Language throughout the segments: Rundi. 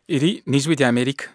Iri ni ijwi rya Amerika.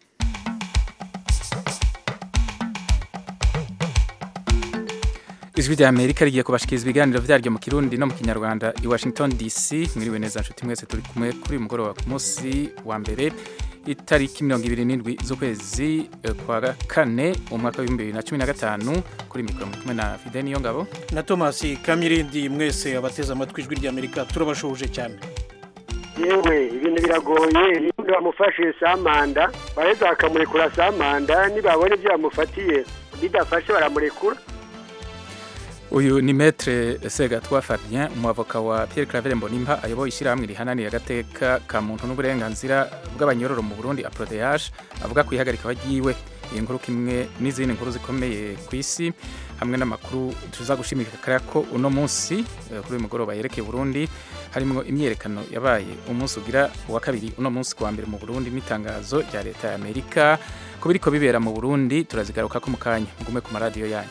Ijwi rya Amerika rigiye kubashikiriza ibiganiro vyaryo mu Kirundi no mu Kinyarwanda i Washington DC. Mwiriwe neza nshuti mwese turi kumwe kuri mugoroba ku munsi wa mbere itariki mirongo ibiri n'indwi z'ukwezi kwa kane umwaka w'ibihumbi bibiri na cumi na gatanu kuri mikoro muri kumwe na Fide niyo ngabo na Thomas Kamirindi mwese abateze amatwi ijwi rya Amerika turabashoje cyane yewe ibintu biragoye iyo bamufashe samanda bareza bakamurekura samanda nibabona ibyo bamufatiye bidafashe baramurekura uyu ni metre segatwa Fabien umwavoka wa Pierre Claver Mbonimpa ayoboye ishyirahamwe rihananiye agateka ka muntu n'uburenganzira bw'abanyororo mu Burundi APRODH avuga ku ihagarika ryiwe iyi nkuru kimwe n'izindi nkuru zikomeye ku isi hamwe n'amakuru tuza gushimikira ko uno munsi kuri uyu mugoroba yerekeye Burundi harimo imyerekano yabaye umunsi ugira uwa kabiri uno munsi kuwa mbere mu Burundi n'itangazo rya leta ya Amerika ko biriko bibera mu Burundi turazigaruka ko mu kanya mugume ku maradiyo yanyu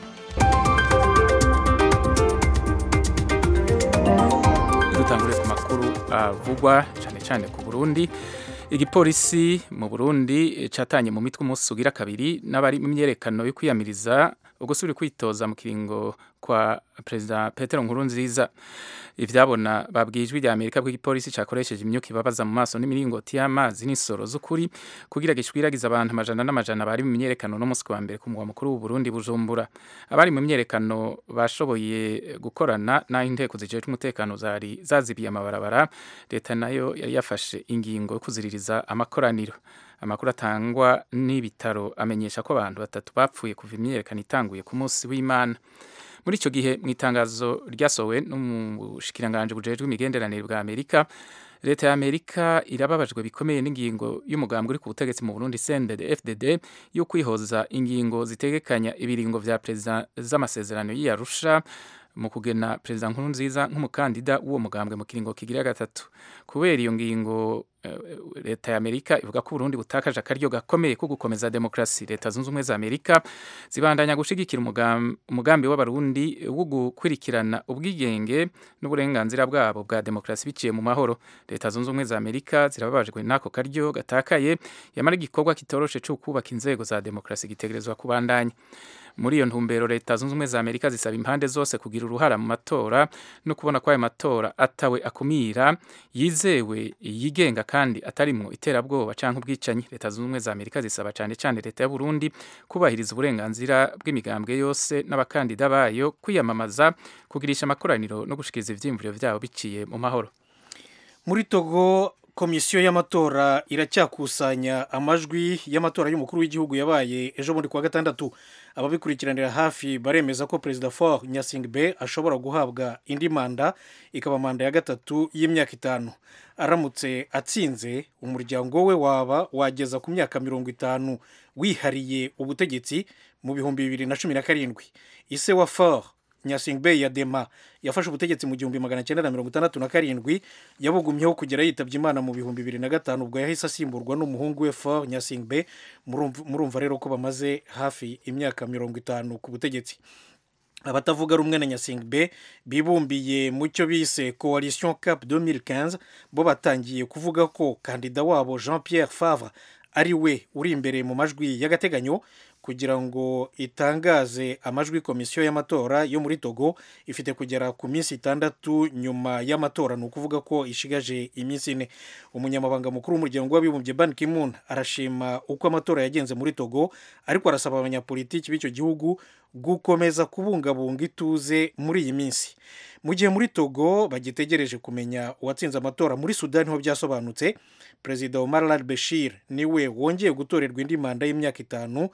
dutangure ku makuru avugwa cyane cyane ku Burundi igipolisi mu Burundi catanye mu mitwe umunsi ugira kabiri n'abari mu myerekano yo kwiyamiriza ugusubira kwitoza mu kiringo kwa Perezida Petero Nkurunziza ivyabona babwiye ijwi rya Amerika ko igipolisi cakoresheje imyuka ibabaza mu maso n'imiringoti y'amazi n'isoro z'ukuri kugira gishwiragiza abantu amajana n'amajana bari mu myerekano no musi wa mbere ku mugwa mukuru w'u Burundi Bujumbura abari mu myerekano bashoboye gukorana n'aho inteko zijejwe umutekano zari zazibiye amabarabara leta nayo yari yafashe ingingo yo kuziririza amakoraniro amakuru atangwa n'ibitaro amenyesha ko abantu batatu bapfuye kuva imyerekano itanguye ku munsi w'Imana muri icyo gihe mu itangazo ryasohowe n'umushikiranganji bujejwe imigenderanire bwa Amerika leta ya Amerika irababajwe bikomeye n'ingingo y'umugambi uri ku butegetsi mu Burundi CNDD FDD yo kwihoza ingingo zitegekanya ibiringo vya perezida z'amasezerano y'Arusha mu kugena perezida Nkurunziza nk'umukandida w'uwo mugambwe mu kiringo kigira gatatu kubera iyo ngingo leta ya Amerika ivuga ko Burundi butakaje akaryo gakomeye ko gukomeza demokrasi leta zunze ubumwe za Amerika zibandanya gushigikira umugambi w'abarundi wo gukurikirana ubwigenge n'uburenganzira bwabo bwa demokrasi biciye mu mahoro leta zunze ubumwe za Amerika zirababajwe n'ako karyo gatakaye yamara igikorwa kitoroshe cyo kubaka inzego za demokrasi gitegerezwa kubandanya muri iyo ntumbero leta zunze ubumwe za Amerika zisaba impande zose kugira uruhara mu matora no kubona ko ayo matora atawe akumira yizewe yigenga kandi atarimwo iterabwoba canke ubwicanyi leta zunze ubumwe za Amerika zisaba cane cane leta ya Burundi kubahiriza uburenganzira bw'imigambwe yose n'abakandida bayo kwiyamamaza kugirisha amakoraniro no gushikiriza ivyiyumviro vyabo biciye mu mahoro muri Togo komisiyo y'amatora iracyakusanya amajwi y'amatora y'umukuru w'igihugu yabaye ejo bundi kuwa gatandatu ababikurikiranira hafi baremeza ko perezida Faure Nyasingbe ashobora guhabwa indi manda ikaba manda ya gatatu y'imyaka itanu aramutse atsinze umuryango we waba wageza ku myaka mirongo itanu wihariye ubutegetsi mu bihumbi bibiri na cumi na karindwi ise wa Faure Nyasingbe Yadema yafashe ubutegetsi mu gihumbi magana cyenda na mirongo itandatu na karindwi yabugumyeho kugera yitabye Imana mu bihumbi bibiri na gatanu ubwo yahise asimburwa n'umuhungu we Faure Nyasingbe murumva rero ko bamaze hafi imyaka mirongo itanu ku butegetsi abatavuga rumwe na Nyasingbe bibumbiye mu cyo bise Coalition Cap 2015 bo batangiye kuvuga ko kandida wabo Jean Pierre Favre ari we uri imbere mu majwi y'agateganyo kugira ngo itangaze amajwi komisiyo y'amatora yo muri Togo ifite kugera ku minsi itandatu nyuma y'amatora ni ukuvuga ko ishigaje iminsi ine umunyamabanga mukuru w'umuryango w'abibumbye Ban Ki-moon arashima uko amatora yagenze muri Togo ariko arasaba abanyapolitiki b'icyo gihugu gukomeza kubungabunga ituze muri iyi minsi mu gihe muri Togo bagitegereje kumenya uwatsinze amatora muri Sudani ho byasobanutse perezida Omar al-Bashir niwe wongeye gutorerwa indi manda y'imyaka itanu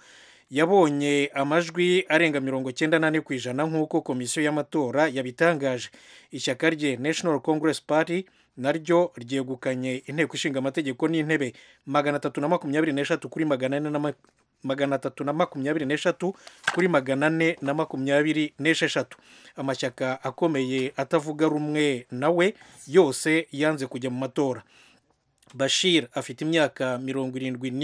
yabonye amajwi arenga mirongo cyenda n'ane ku ijana nk'uko komisiyo y'amatora yabitangaje ishyaka rye National Congress Party naryo ryegukanye inteko ishinga amategeko n'intebe magana atatu na makumyabiri n'eshatu kuri magana ane na magana atatu na makumyabiri n'eshatu kuri magana ane na makumyabiri n'esheshatu amashyaka akomeye atavuga rumwe nawe yose yanze kujya mu matora bashir afite imyaka mirongo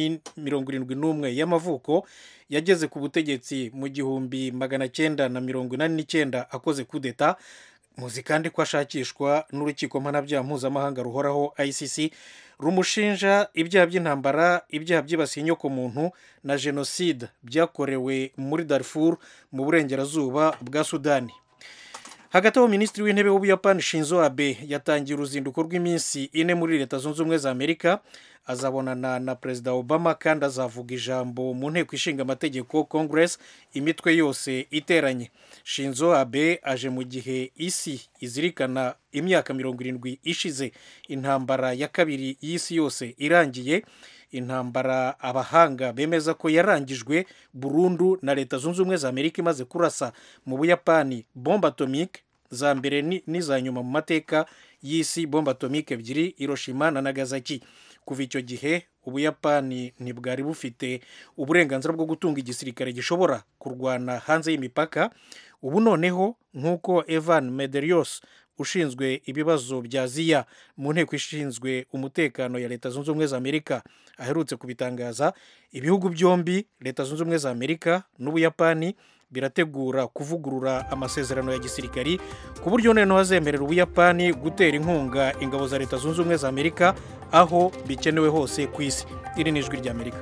irindwi n'umwe y'amavuko yageze ku butegetsi mu gihumbi magana cyenda na mirongo inani n'icyenda akoze kudeta muzi kandi ko ashakishwa n'urukiko mpanabyaha mpuzamahanga ruhoraho icc rumushinja ibyaha by'intambara ibyaha byibasiye inyokomuntu na jenoside byakorewe muri darfur mu burengerazuba bwa sudani hagati aho minisitiri w'intebe w'ubuyapani shinzo abe yatangiye uruzinduko rw'iminsi ine muri leta zunze ubumwe za amerika azabonana na perezida obama kandi azavuga ijambo mu nteko ishinga amategeko congress imitwe yose iteranye shinzo abe aje mu gihe isi izirikana imyaka mirongo irindwi ishize intambara ya kabiri y'isi yose irangiye intambara abahanga bemeza ko yarangijwe burundu na leta zunze ubumwe za amerika imaze kurasa mu buyapani bombe atomike za mbere n'iza nyuma mu mateka y'isi bombe atomike ebyiri hiroshima na nagasaki kuva icyo gihe ubuyapani ntibwari bufite uburenganzira bwo gutunga igisirikare gishobora kurwana hanze y'imipaka ubu noneho nk'uko evan mederios ushinzwe ibibazo bya ziya mu nteko ishinzwe umutekano ya leta zunze ubumwe za amerika aherutse kubitangaza ibihugu byombi leta zunze ubumwe za amerika n'ubuyapani birategura kuvugurura amasezerano ya gisirikari ku buryo noneho hazemerera ubuyapani gutera inkunga ingabo za leta zunze ubumwe za amerika aho bikenewe hose ku isi iri ni ijwi ry'amerika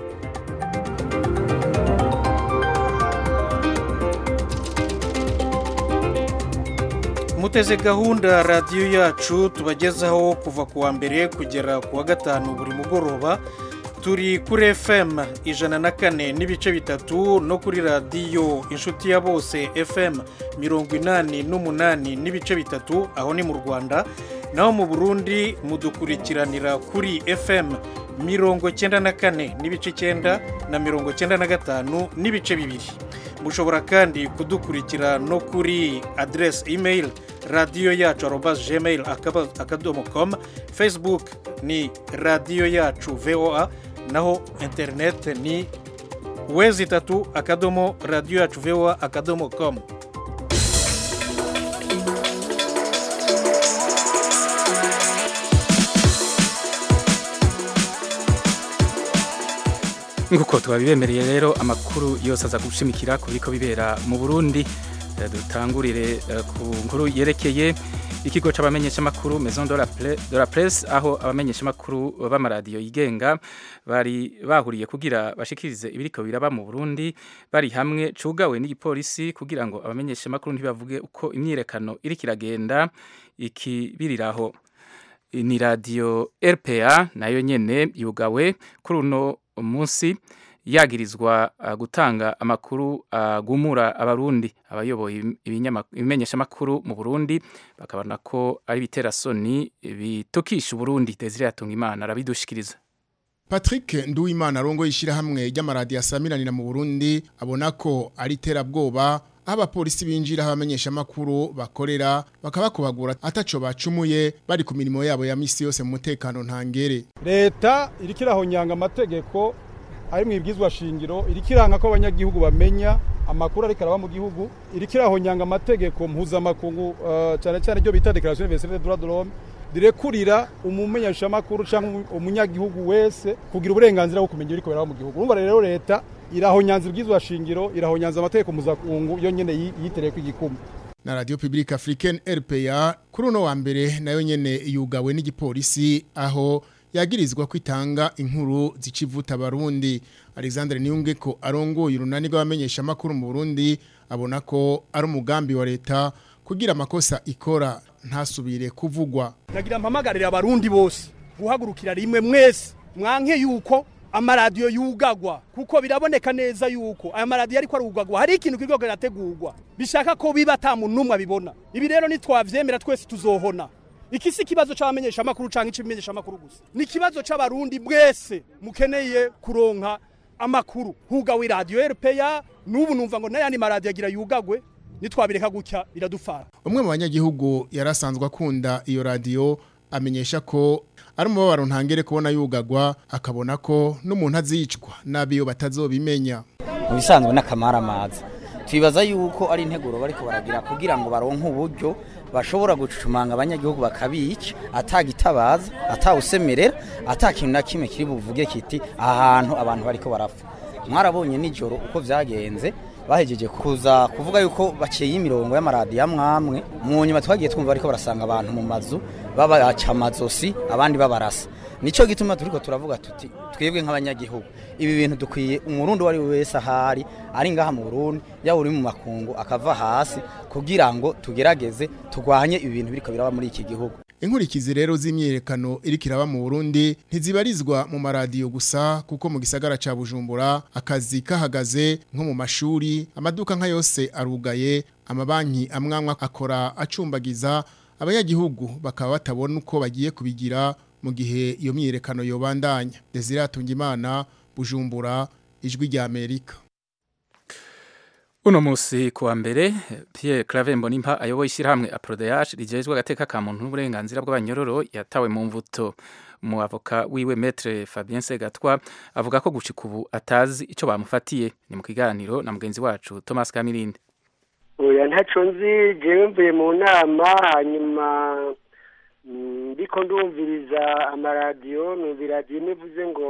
muteze gahunda radiyo yacu tubagezaho kuva ku wa mbere kugera ku wa gatanu buri mugoroba turi kuri fm ijana na kane n'ibice bitatu no kuri radiyo inshuti ya bose fm mirongo inani n'umunani n'ibice bitatu aho ni mu rwanda naho mu burundi mudukurikiranira kuri fm mirongo cyenda na kane n'ibice icyenda na mirongo cyenda na gatanu n'ibice bibiri mushobora kandi kudukurikira no kuri aderesi imeyili radiyo yacu arobazi gmail akadomo komu facebook ni radiyo yacu voa naho interineti ni wezi itatu akadomo radiyo yacu voa akadomo komu nk'uko twabibemereye rero amakuru yose aza gushimikira ku biriko bibera mu burundi dutangurire ku nkuru yerekeye ikigo c'abamenyeshamakuru maison de la presse aho abamenyeshamakuru b'amaradiyo yigenga bari bahuriye kugira bashikirize ibiriko biraba mu burundi bari hamwe cugawe n'igipolisi kugira ngo abamenyeshamakuru ntibavuge uko imyirekano iriko iragenda ikibiriraho ni radiyo rpa nayo nyene yugawe kuri uno munsi yagirizwa gutanga amakuru agumura abarundi abayoboye ibimenyeshamakuru mu burundi bakabona ko ari ibiterasoni bitukisha uburundi desire yatunga imana arabidushikiriza Patrick Nduwimana arongo yishirahamwe ry'amaradiyo asamiranira mu Burundi abona ko ari terabwoba aho abapolisi binjira aho abamenyeshamakuru bakorera bakabakubagura ataco bacumuye bari ku mirimo yabo ya misi yose mu mutekano ntangere leta iriko irahonyanga amategeko ari mu ibwizwa shingiro iriko iranga ko abanyagihugu bamenya amakuru ariko araba mu gihugu iriko irahonyanga amategeko mpuzamakungu uh, cyane cyane ryo bita declaration universelle des droits de l'homme direkurira umumenyeshamakuru cyangwa umunyagihugu wese kugira uburenganzira bwo kumenya ibiriko biraba mu gihugu urumva rero leta irahonyanza ibwizwa shingiro irahonyanza amategeko mpuzamakungu yo nyene yitereye igikumi na radio publique africaine RPA kuri uno wa mbere nayo nyene yugawe n'igipolisi aho yagirizwa kwitanga inkuru zicivuta abarundi Alexandre Niyunge ko arongoye urunani rw'abamenyesha makuru mu Burundi abona ko ari umugambi wa leta kugira amakosa ikora ntasubire kuvugwa nagira mpamagarira abarundi bose guhagurukira rimwe mwese mwanke yuko amaradiyo yugagwa kuko biraboneka neza yuko aya maradiyo ariko arugagwa hari ikintu kiriko kirategurwa bishaka ko biba ata muntu n'umwe abibona ibi rero nitwavyemera twese tuzohona iki si ikibazo c'abamenyeshamakuru canke ic'ibimenyeshamakuru gusa ni ikibazo c'abarundi mwese mukeneye kuronka amakuru hugawe iradiyo rpa n'ubu numva ngo n'ayandi maradiyo agira yugagwe nitwabireka gutya biradufara umwe mu banyagihugu yarasanzwe akunda iyo radiyo amenyesha ko ari umubabaro ntangere kubona yugagwa akabona ko n'umuntu azicwa n'abiyo batazobimenya mu bisanzwe n'akamaramaza twibaza yuko ari integuro bariko baragira kugira ngo baronke uburyo bashobora gucucumanga abanyagihugu bakabica atagitabaza atawusemerera atakintu na kimwe kiri buvuge kiti aha hantu abantu bariko barapfa mwarabonye nijoro uko vyagenze bahejeje kuza kuvuga yuko baciye imirongo y'amaradiyo amwamwe mu nyuma twagiye twumva ariko barasanga abantu mu mazu babaca amazosi abandi babarasa nico gituma turiko turavuga tuti twebwe nk'abanyagihugu ibi bintu dukwiye umurundi wari wese ahari ari ngaha mu Burundi yaba uri mu makungu akava hasi kugira ngo tugerageze turwanye ibi bintu biriko biraba muri iki gihugu Inkurikizi rero z'imyerekano iriko iraba mu Burundi ntizibarizwa mu maradiyo gusa kuko mu gisagara ca Bujumbura akazi kahagaze nko mu mashuri amaduka nka yose arugaye amabanki amwamwe akora acumbagiza abanyagihugu bakaba batabona uko bagiye kubigira mu gihe iyo myiyerekano yobandanya Desire Atungimana Bujumbura ijwi rya Amerika Uno musi kuwa mbere Pierre Claver Mbonimpa ayoboye ishyirahamwe Aprodeage rijejwe agateka ka muntu n'uburenganzira bw'abanyororo yatawe mu mvuto mu avoka wiwe Maître Fabien Segatwa avuga ko gushika ubu atazi ico bamufatiye ni mu kiganiro na mugenzi wacu Thomas Kamirinde oya ntaco nzi jewe mvuye mu nama hanyuma ndiko ndumviriza amaradiyo numva iradiyo imwe ivuze ngo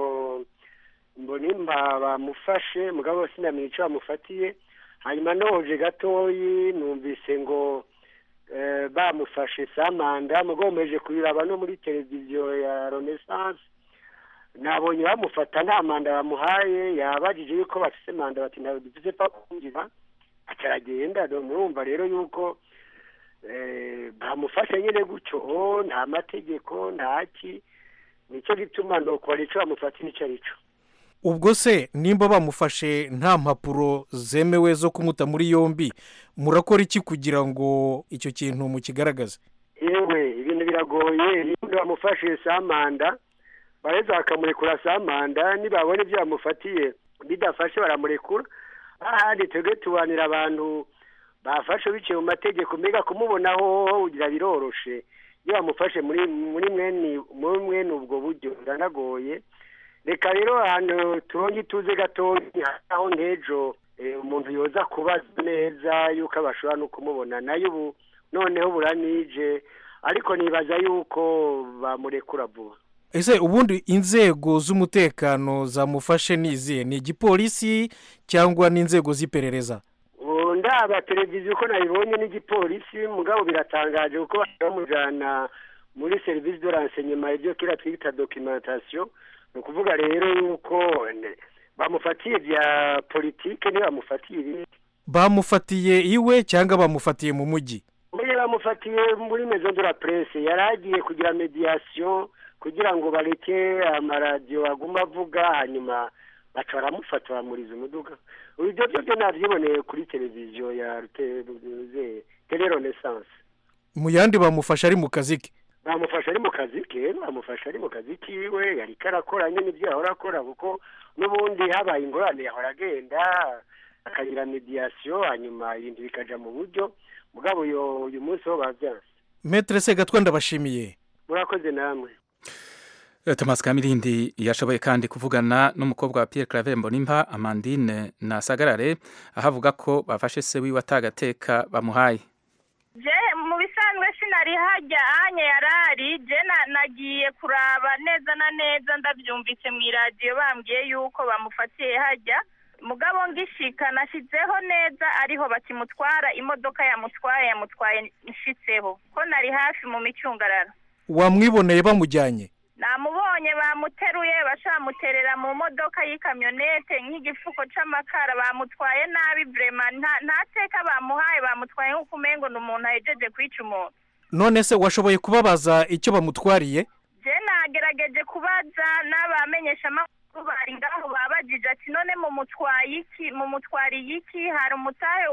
mbonimpa bamufashe mugabo sinamenye ico bamufatiye hanyuma noje gatoyi numvise ngo bamufashe samanda mugomeje kubiraba no muri televiziyo ya renaissance nabonye bamufata nta manda bamuhaye yabajije yuko bafise manda bati ntabwo dufise pa kwinjira acaragenda murumva rero yuko bamufashe nyine gutyo nta mategeko ntaki nicyo gituma ndokora ico bamufata n'ico arico ubwo se nimba bamufashe nta mpapuro zemewe zo kumuta muri yombi murakora iki kugira ngo icyo kintu mukigaragaze yewe ibintu biragoye nimba bamufashe samanda bareza bakamurekura samanda nibabona ibyo bamufatiye bidafashe baramurekura ahandi twebwe tubanira abantu bafashe biciye mu mategeko mbega kumubonaho ugira biroroshe iyo bamufashe muri muri mwene ubwo buryo biranagoye reka rero ahantu turonge ituze gatoya aho nk'ejo umuntu yoza kubaza neza yuko bashobora no kumubona nayo ubu noneho buranije ariko nibaza yuko bamurekura vuba ese ubundi inzego z'umutekano zamufashe nizihe ni igipolisi cyangwa n'inzego z'iperereza ndaba televiziyo uko nabibonye n'igipolisi mugabo biratangaje kuko bamujyana muri serivisi de renseignement ibyo kera twita documentation ni ukuvuga rero yuko bamufatiye bya politike ntibamufatiye ibindi bamufatiye iwe cyangwa bamufatiye mu mujyi muri bamufatiye muri maison de la presse yari agiye kugira mediation kugira ngo bareke amaradiyo aguma avuga hanyuma baca baramufata baramuriza umuduga ibyo byo nabyiboneye kuri televiziyo ya tele renaissance mu yandi bamufasha ari mu kazi ke bamufasha ari mu kazi ke bamufasha ari mu kazi kiwe yari karakora nyine ibyo yahora akora kuko n'ubundi habaye ingorane yahora agenda akagira mediyasiyo hanyuma ibintu bikaja mu buryo mugabo uyu munsi ho babyanse metere segatwa ndabashimiye murakoze namwe Thomas Kamirindi yashoboye kandi kuvugana n'umukobwa wa Pierre Claver Mbonimpa Amandine na Sagarare ahavuga ko bafashe se wiwe atagateka bamuhaye je mu bisanzwe sinari hajya anye yarari je nagiye kuraba neza na neza ndabyumvise mu iradiyo bambwiye yuko bamufatiye hajya mugabo ngishika nashyizeho neza ariho bakimutwara imodoka yamutwaye yamutwaye nshitseho ko nari hafi mu micungararo wamwiboneye bamujyanye namubonye bamuteruye bashamuterera mu modoka y'ikamyonete nk'igifuko c'amakara bamutwaye nabi vrema nta teka bamuhaye bamutwaye nk'uko umengo ni umuntu ahejeje kwica umuntu none se washoboye kubabaza icyo bamutwariye je nagerageje kubaza n'abamenyesha amakuru bari ngaho babajije ati none mu mutwaye iki mu mutwariye iki hari umutahe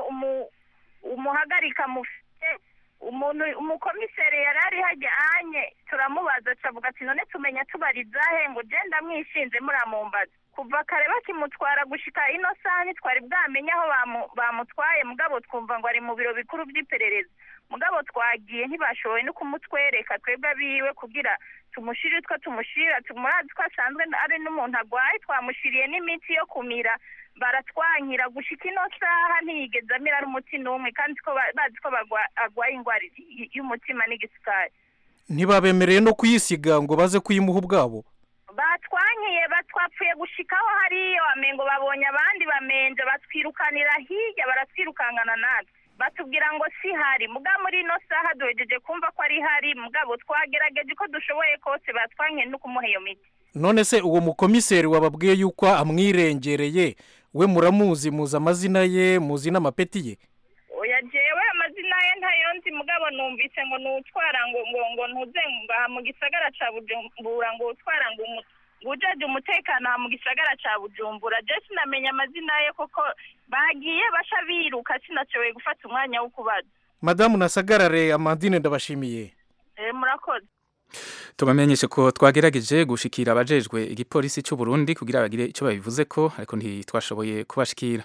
umuhagarika mufite umuntu umukomiseri yari ari hajya anye turamubaza acavuga ati none tumenya tubarizahe ngo ugenda mwishinze muramumbaza kuva kare bakimutwara gushika ino saha ntitwari bwamenye aho bamutwaye mugabo twumva ngo ari mu biro bikuru by'iperereza mugabo twagiye ntibashoboye no kumutwereka twebwe abiwe kugira tumushire utwo tumushira murazi ko asanzwe ari n'umuntu agwaye twamushiriye n'imiti yo kumira baratwankira gushika ino saha ntiyigeze amira n'umuti n'umwe kandi ko bazi ko agwaye indwara y'umutima n'igisukari ntibabemereye no kuyisiga ngo baze kuyimuha ubwabo batwankiye batwapfuye gushikaho hariyo amengo babonye abandi bamenje batwirukanira hirya baratwirukankana natwe batubwira ngo si hari muga muri ino saha duhejeje kumva ko ari hari mugabo twagerageje ko dushoboye kose batwankiye no kumuha iyo miti none se uwo mukomiseri wababwiye yuko amwirengereye we muramuzi muzi amazina ye muzi n'amapeti ye oya jewe amazina ye ntayo nzi mugabo numvise ngo nutwara ngo ngo ngo ntuze ngaha mu gisagara ca bujumbura ngo utwara ngo umu- ngo ujaje umutekano aha mu gisagara ca bujumbura je sinamenya amazina ye koko bagiye basha biruka sinashoboye gufata umwanya wo kubaza madamu nasagarare amandine ndabashimiye eh murakoze tubamenyeshe ko twagerageje gushikira abajejwe igipolisi cy'u Burundi kugira bagire icyo babivuze ko ariko ntitwashoboye kubashikira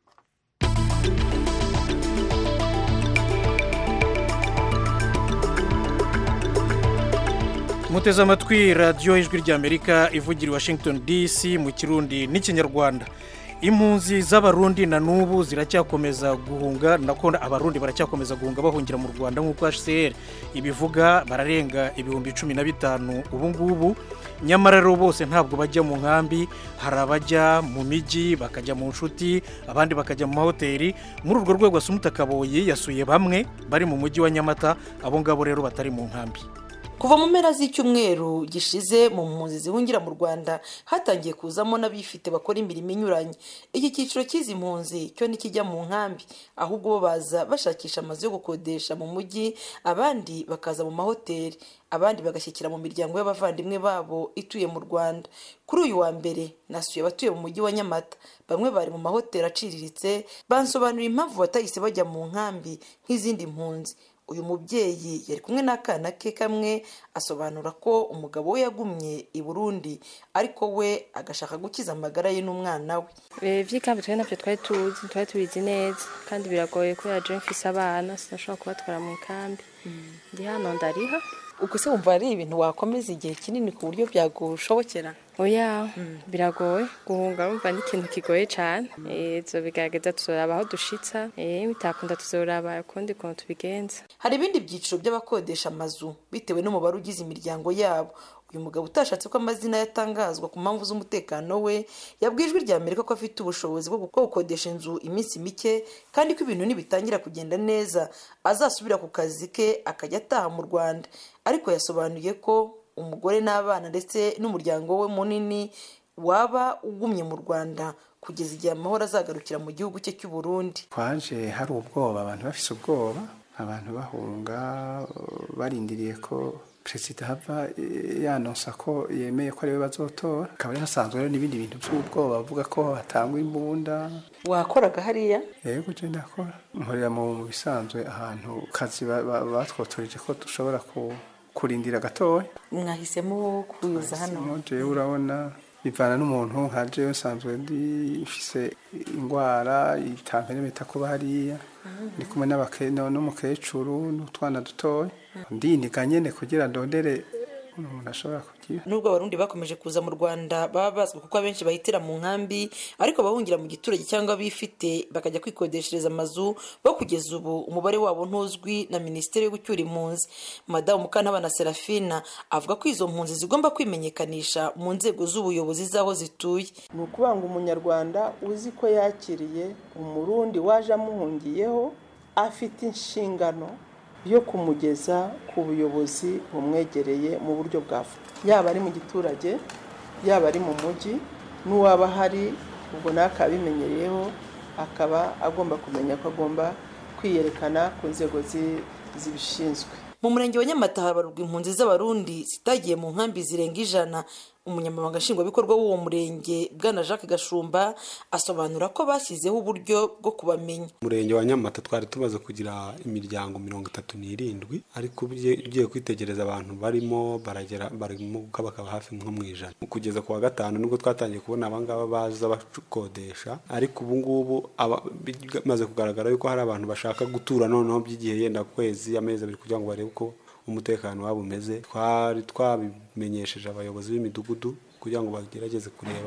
muteze amatwi radiyo ijwi ry'amerika ivugira i washington dc mu kirundi n'ikinyarwanda impunzi z'abarundi na n'ubu ziracyakomeza guhunga nako abarundi baracyakomeza guhunga bahungira mu rwanda nk'uko hcr ibivuga bararenga ibihumbi cumi na bitanu ubu ngubu nyamara rero bose ntabwo bajya mu nkambi hari abajya mu mijyi bakajya mu nshuti abandi bakajya mu mahoteli muri urwo rwego asumuta kaboyi yasuye bamwe bari mu mujyi wa nyamata abo ngabo rero batari mu nkambi kuva mu mpera z'icyumweru gishize mu mpunzi zihungira mu rwanda hatangiye kuzamo n'abifite bakora imirimo inyuranye iki cyiciro cy'izi mpunzi cyo ntikijya mu nkambi ahubwo bo baza bashakisha amazu yo gukodesha mu mujyi abandi bakaza mu mahoteli abandi bagashyikira mu miryango y'abavandimwe babo ituye mu rwanda kuri uyu wa mbere nasuye abatuye mu mujyi wa nyamata bamwe bari mu mahoteli aciriritse bansobanurira impamvu batahise bajya mu nkambi nk'izindi mpunzi uyu mubyeyi yari kumwe n'akana ke kamwe asobanura ko umugabo we yagumye i burundi ariko we agashaka gukiza amagara ye n'umwana we iby'ikambi twe nabyo twari tuzi twari tubizi neza kandi biragoye kubera je mfise abana sinashobora kubatwara mu ikambi ndi hano ndariha ubwo se wumva ari ibintu wakomeza igihe kinini ku buryo byagushobokera oya biragoye guhunga urumva ni ikintu kigoye cyane zo bigaragaza tuzoraba aho dushitsa eh, bitakunda tuzoraba ukundi kuntu tubigenza hari ibindi byiciro by'abakodesha amazu bitewe n'umubare ugize imiryango yabo uyu mugabo utashatse ko amazina yatangazwa ku mpamvu z'umutekano we yabwiye ijwi rya amerika ko afite ubushobozi bwo bwo gukodesha inzu iminsi mike kandi ko ibintu nibitangira kugenda neza azasubira ku kazi ke akajya ataha mu rwanda ariko yasobanuye ko umugore n'abana ndetse n'umuryango we munini waba ugumye mu rwanda kugeza igihe amahoro azagarukira mu gihugu cye cy'u Burundi twaje hari ubwoba abantu bafise ubwoba abantu bahunga barindiriye ko perezida hava yanonsa ko yemeye ko ariwe bazotora akaba hasanzwe rero n'ibindi bintu by'ubwoba bavuga ko hatangwa imbunda wakoraga hariya yego je ndakora nkorera mu bisanzwe ahantu kazi batwotoreje ko dushobora kurindira gatoya mwahisemo kuza hano jewe urabona bivana n'umuntu nka jewe nsanzwe ndifise indwara itamperemeta kuba hariya ndi kumwe n'umukecuru n'utwana dutoya ndiniga nyene kugira ndondere umuntu ashobora kugira nubwo abarundi bakomeje kuza mu rwanda baba bazwi kuko abenshi bahitira mu nkambi ariko abahungira mu giturage cyangwa bifite bakajya kwikodeshereza amazu bo kugeza ubu umubare wabo ntuzwi na minisiteri yo gucyura impunzi madamu mukantabana serafina avuga ko izo mpunzi zigomba kwimenyekanisha mu nzego z'ubuyobozi z'aho zituye ni ukuvuga ngo umunyarwanda uzi ko yakiriye umurundi waje amuhungiyeho afite inshingano yo kumugeza ku buyobozi bumwegereye mu buryo bwa yaba ari mu giturage yaba ari mu mujyi n'uwaba ahari ubwo nawe akaba abimenyereyeho akaba agomba kumenya ko agomba kwiyerekana ku nzego zibishinzwe mu murenge wa nyamata habarurwa impunzi z'abarundi zitagiye mu nkambi zirenga ijana umunyamabanga nshingwabikorwa w'uwo murenge bwana jacques gashumba asobanura ko bashyizeho uburyo bwo kubamenya umurenge wa nyamata twari tumaze kugira imiryango mirongo itatu n'irindwi ariko ugiye kwitegereza abantu barimo baragera barimo bakaba hafi nko mu ijana kugeza ku wa gatanu nibwo twatangiye kubona abangaba baza bakodesha ariko ubu ngubu bimaze kugaragara yuko hari abantu bashaka gutura noneho by'igihe yenda kwezi amezi abiri kugira ngo barebe uko umutekano wabo umeze twari twabimenyesheje abayobozi b'imidugudu kugira ngo bagerageze kureba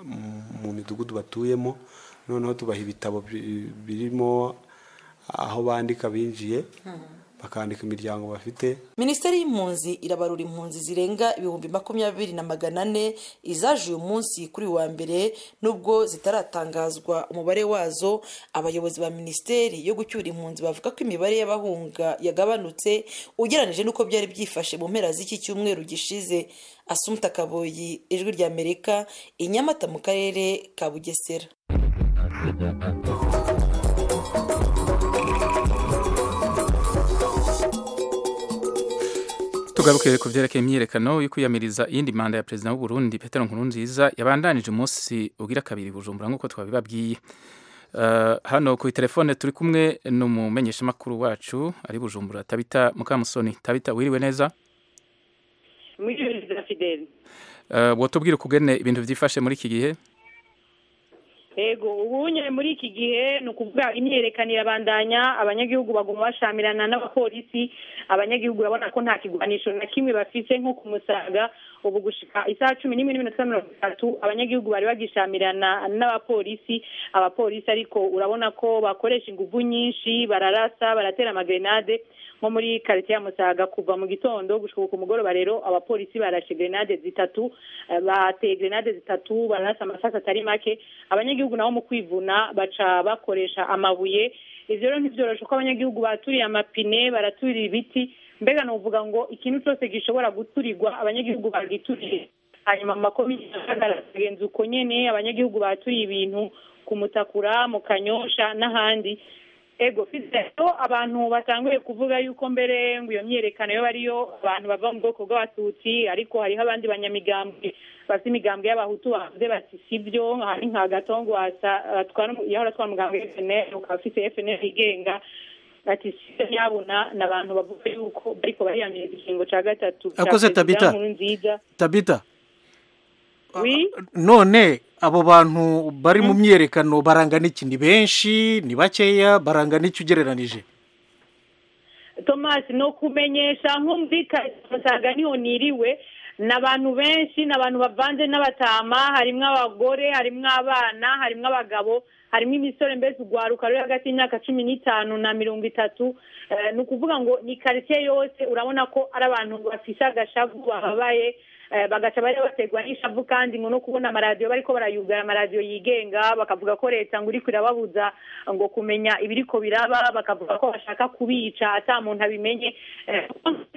mu midugudu batuyemo noneho tubaha ibitabo birimo aho bandika binjiye bakandika imiryango bafite minisiteri y'impunzi irabarura impunzi zirenga ibihumbi makumyabiri na magana ane izaje uyu munsi kuri wa mbere nubwo zitaratangazwa umubare wazo abayobozi ba minisiteri yo gucyura impunzi bavuga ko imibare y'abahunga yagabanutse ugereranije n'uko byari byifashe mu mpera z'iki cyumweru gishize asumta kaboyi ijwi rya amerika i nyamata mu karere ka bugesera tugaruke ku byerekeye imyiyerekano yo kwiyamiriza iyindi manda ya perezida w'u Burundi Petero Nkurunziza yabandanije umunsi ugira kabiri bujumbura nk'uko twabibabwiye Uh, hano ku telefone turi kumwe n'umumenyeshamakuru wacu ari bujumbura tabita mukamusoni tabita wiriwe neza mwiriwe fideli uh, wotubwira ukugene ibintu vyifashe muri iki gihe Ego ubunye muri iki gihe ni ukuvuga imyerekano irabandanya abanyagihugu baguma bashamirana n'abapolisi abanyagihugu urabona ko nta kigwanisho na kimwe bafise nko ku musaga ubu gushika isaha cumi n'imwe n'iminota mirongo itatu abanyagihugu bari bagishamirana n'abapolisi abapolisi ariko urabona ko bakoresha inguvu nyinshi bararasa baratera amagrenade nko muri quartier ya Musaga kuva mu gitondo gushika ku mugoroba rero abapolisi barashe grenade zitatu eh, bateye grenade zitatu barasa amasasa atari make abanyagihugu nabo mu kwivuna baca bakoresha amabuye ivyo rero ntivyoroshe ko abanyagihugu baturiye amapine baraturira ibiti mbega novuga ngo ikintu cyose gishobora guturirwa abanyagihugu bagituriye hanyuma mu makomine agenza uko nyene abanyagihugu baturiye ibintu ku mutakura mu kanyosha n'ahandi ego rero abantu batanguye kuvuga yuko mbere ngo iyo myerekano yo bariyo abantu bava mu bwoko bw'abatutsi ariko hariho abandi banyamigambwe bafite imigambwe y'abahutu bavuze bati sibyo hari nka gatongo yahora atwara umugambwe FNL ukaba afite FNL yigenga ati sibyo nyabuna ni abantu bavuga yuko bariko bariyamiriza ikiringo ca gatatu ca Akoze perezida Tabita. Nkurunziza tabita oui none abo bantu bari mu myerekano barangana iki ni benshi ni bakeya barangana iki ugereranije Thomas no kumenyesha nkumvikasaga niho niriwe ni abantu benshi ni abantu bavanze n'abatama harimwo abagore harimwo abana harimwo abagabo harimo imisore mbese urwaruka ruri hagati y'imyaka cumi n'itanu na mirongo itatu Eh, ni ukuvuga ngo ni karitsiye yose urabona ko ari abantu bafise agashavu bababaye eh, bagaca bari baterwa n'ishavu kandi ngo no kubona amaradiyo bariko barayugara amaradiyo yigenga bakavuga ko leta ngo iriko irababuza ngo kumenya ibiriko biraba bakavuga ko bashaka kubica ata muntu abimenye Eh,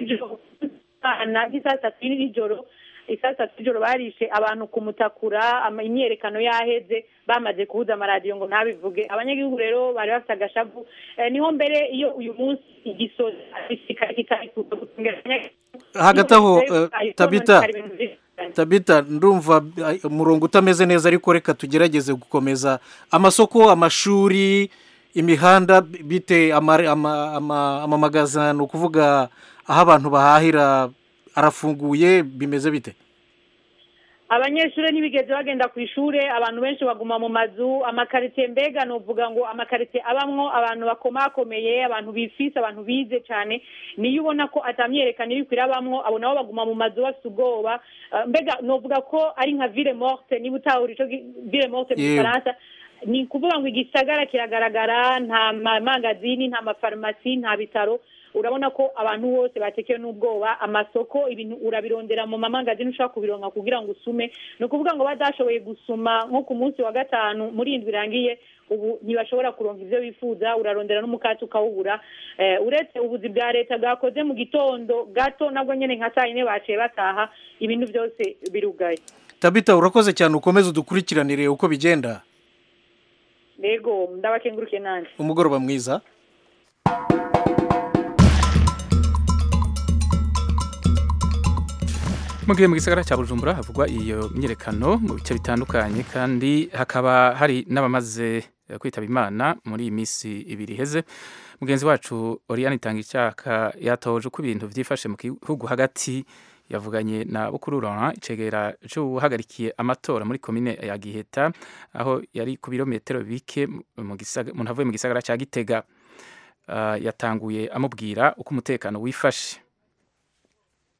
na nk'isaa tatu y'ijoro isaa tatu y'ijoro barishe abantu ku mutakura ama- imyerekano yaheze bamaze kubuza amaradiyo ngo ntabivuge abanyagihugu rero bari bafite agashavu Eh, niho mbere iyo uyu munsi igisozi gisirikare kitari kuza gutungira abanyagihugu hagati aho Niho eh, rero tabita hari ibintu byinshi cyane. tabita ndumva eh, umurongo utameze neza ariko reka tugerageze gukomeza amasoko amashuri imihanda bite ama- ama- ama- amamagaza ni ukuvuga aho abantu bahahira arafunguye bimeze bite abanyeshuri ntibigeze bagenda ku ishuri abantu benshi baguma mu mazu amakaritsiye mbega nuvuga ngo amakaritsiye abamwo abantu bakomakomeye abantu bifise abantu bize cyane niyo ubona ko atamyerekana iri kwirabamwo abo nabo baguma mu mazu bafite ubwoba Eh, mbega nuvuga ko ari nka ville morte niba utahura ico gi- ville morte mu Yewe. gifaransa ni kuvuga ngo igisagara kiragaragara nta mamangazini nta mafarumasi nta bitaro urabona ko abantu bose batekewe n'ubwoba amasoko ibintu urabirondera mu mamangazini ushobora kubironka kugira ngo usume ni ukuvuga ngo badashoboye gusuma nko ku munsi wa gatanu muri indwi irangiye ubu ntibashobora kuronka ivyo bifuza urarondera n'umukati ukawubura eh, uretse ubuzi bwa leta bwakoze mu gitondo gato nabwo nyene nka saa yine baciye bataha ibintu byose birugaye tabita urakoze cyane ukomeze udukurikiranire uko bigenda rego ndabakengurukiye nanje umugoroba mwiza mu gihe mu gisagara cya bujumbura havugwa iyo myiyerekano mu bice bitandukanye kandi hakaba hari n'abamaze eh, kwitaba imana muri iyi minsi ibiri iheze mugenzi wacu oriane itanga icyaka yatoje uko ibintu byifashe mu gihugu hagati yavuganye na bukuru Laurent icegera cy'uhagarikiye amatora muri komine ya giheta aho yari ku birometero bike mu gisaga- umuntu avuye mu gisagara cya gitega Ah, yatanguye amubwira uko umutekano wifashe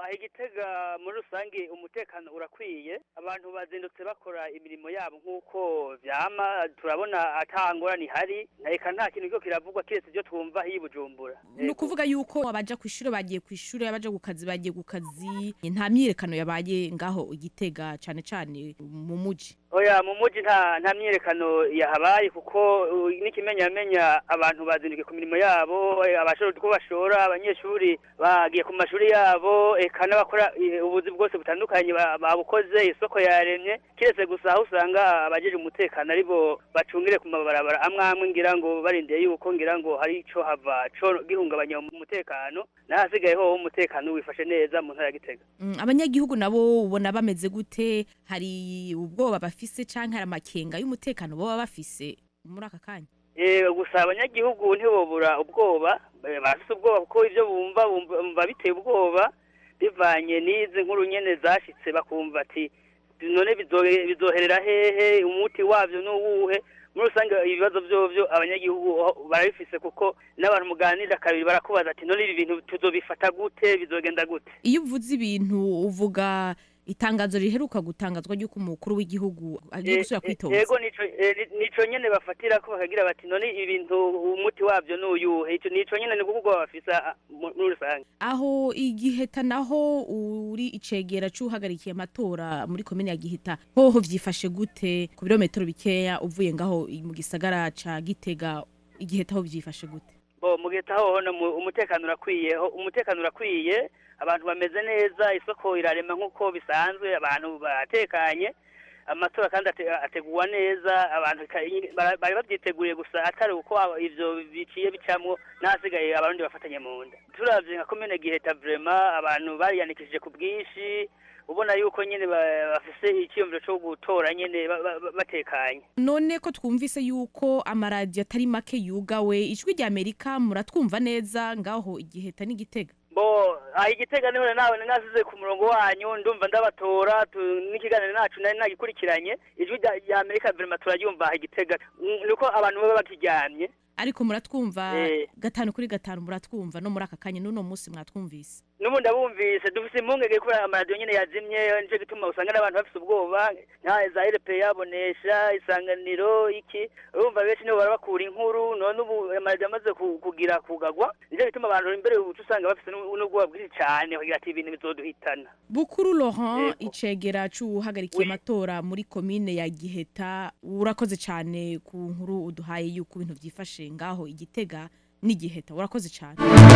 aha igitega muri rusange umutekano urakwiye abantu bazindutse bakora imirimo yabo nk'uko vyama turabona ata ngorane ihari reka nta kintu kiriko kiravugwa kiretse ivyo twumva hiyi bujumbura ni ukuvuga yuko abaja ku ishuri bagiye ku ishuri abaja ku kazi bagiye ku kazi nta myiyerekano yabaye ngaho igitega cane cane mu muji oya mu muji nta nta myiyerekano yahabaye kuko uh, n'ikimenyamenya abantu bazindukiye ku mirimo yabo eh, abashora uko bashora abanyeshuri bagiye ku mashuri yabo eka n'abakora eh, ubuzi bwose butandukanye ba- babukoze isoko yaremye kiretse gusa aho usanga abajeje umutekano aribo bacungire ku mabarabara amwe amwe ngira ngo barindiye yuko ngira ngo hari ico hava co gihungabanya umutekano n'ahasigaye ho umutekano wifashe neza mu ntara ya Gitega Mm, abanyagihugu nabo ubona bameze gute hari ubwoba bafise canke hari amakenga y'umutekano boba bafise muri aka kanya Eh, gusa abanyagihugu ntibobura ubwoba eh, barafise ubwoba kuko ivyo bumva bumva bumva biteye ubwoba bivanye n'izi nkuru nyene zashitse bakumva ati none bizo- bizoherera hehe umuti wavyo n'uwuhe muri rusange ibibazo vyovyo abanyagihugu ho- barabifise kuko n'abantu muganira kabiri barakubaza ati none ibi bintu tuzobifata gute bizogenda gute iyo uvuze ibintu uvuga itangazo riheruka gutangazwa ry'uko umukuru w'igihugu agiye Eh, gusubira eh, kwitoza Yego nico eh, ni- nico nyene bafatira ko bakagira bati none ibintu umuti wavyo n'uyuhe ico nico nyene ni kuvuga bafisa ah, mu- muri rusange aho igiheta naho uri icegera c'uhagarikiye amatora muri komine ya giheta hoho vyifashe gute ku birometero bikeya uvuye ngaho i- mu gisagara ca gitega igiheta ho vyifashe gute bo mugeta hoho no mu- umutekano urakwiye ho- umutekano urakwiye abantu bameze neza isoko irarema nk'uko bisanzwe abantu batekanye amatora kandi ate- ateguwa neza abantu ka- bara- bari babyiteguriye gusa atari uko aba- ivyo biciye bicamwo n'ahasigaye abarundi bafatanye mu nda turavye nka komine giheta vrema abantu bariyandikishije ku bwinshi ubona yuko nyene ba- bafise iciyumviro co gutora nyene ba- ba- ba- batekanye none ko twumvise yuko amaradiyo atari make yugawe ijwi rya amerika muratwumva neza ngaho igiheta n'igitega bo aha igitega niho nawe nasize ku murongo wanyu ndumva ndabatora tu- n'ikiganiro nacu nari nagikurikiranye ijwi rya- rya amerika verima turaryumva aha igitega Mm, nuko abantu baba bakiryamye ariko muratwumva Eh. gatanu kuri gatanu muratwumva no muri aka kanya n'uno munsi mwatwumvise n'ubu ndabumvise dufise impungenge kubera amaradiyo nyene yazimye nico gituma usanga n'abantu bafise ubwoba nka za rp yabonesha isanganiro iki urumva benshi nibo bara bakura inkuru none ubu amaradiyo amaze ku- kugira kugagwa nico gituma abantu imbere uca usanga bafise n'u- n'ubwoba bwinshi cane bagira ati ibintu bizoduhitana bukuru laurent icegera c'uhagarikiye amatora muri komine ya giheta urakoze cyane ku nkuru uduhaye yuko ibintu vyifashe ngaho igitega n'igiheta urakoze cyane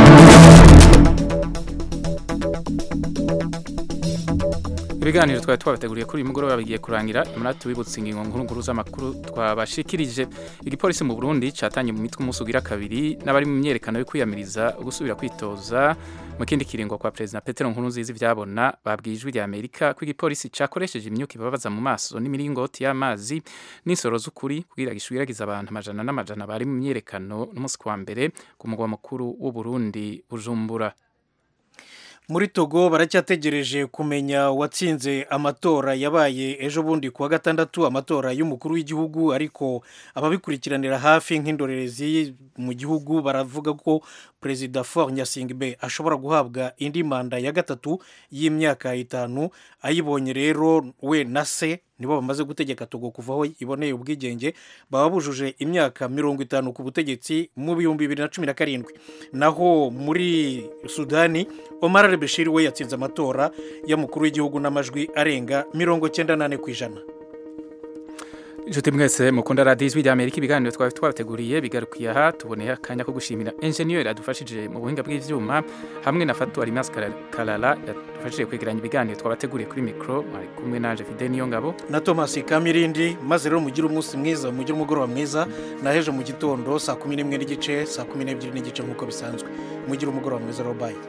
ibiganiro twari twabateguriye kuri uyu mugoroba bigiye kurangira imunara tubibutse ingingo nkuru nkuru z'amakuru twabashikirije igipolisi mu burundi catanye mu mitwe umunsi ugira kabiri n'abari mu myerekano yo kwiyamiriza gusubira kwitoza mu kindi kiringo kwa perezida petero nkurunziza ivyabona babwiye ijwi rya amerika ko igipolisi cakoresheje imyuka ibabaza mu maso n'imiringoti y'amazi n'insoro z'ukuri kugira gishwiragiza abantu amajana n'amajana bari mu myerekano n'umunsi kwa mbere ku mugwa mukuru w'uburundi bujumbura muri togo baracyategereje kumenya uwatsinze amatora yabaye ejo bundi kuwa gatandatu amatora y'umukuru w'igihugu ariko ababikurikiranira hafi nk'indorerezi mu gihugu baravuga ko perezida Faure Nyasingbe ashobora guhabwa indi manda ya gatatu y'imyaka itanu ayibonye rero we na se nibo bamaze gutegeka togo kuva aho iboneye ubwigenge baba bujuje imyaka mirongo itanu ku butegetsi mu bihumbi bibiri na cumi na karindwi naho muri sudani omar al bashir we yatsinze amatora y'umukuru w'igihugu n'amajwi arenga mirongo cyenda n'ane ku ijana inshuti mwese mukunda radiyo ijwi rya amerika ibiganiro twari twabateguriye bigarukiye aha tuboneye akanya ko gushimira enjeniyeri adufashije mu buhinga bw'ibyuma hamwe na fatu arimas karara yadufashije kwegeranya ibiganiro twabateguriye kuri mikoro mwari kumwe naje fide niyo ngabo na thomas kamirindi maze rero mugire umunsi mwiza mugire umugoroba mwiza na hejo mu gitondo saa kumi n'imwe n'igice saa kumi n'ebyiri n'igice nk'uko bisanzwe mugire umugoroba mwiza rero bayi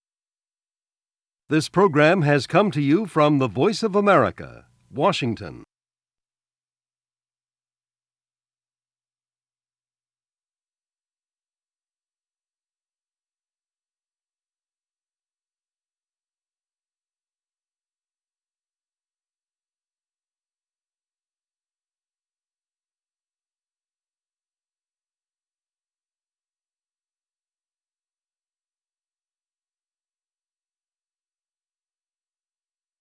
This program has come to you from the Voice of America, Washington.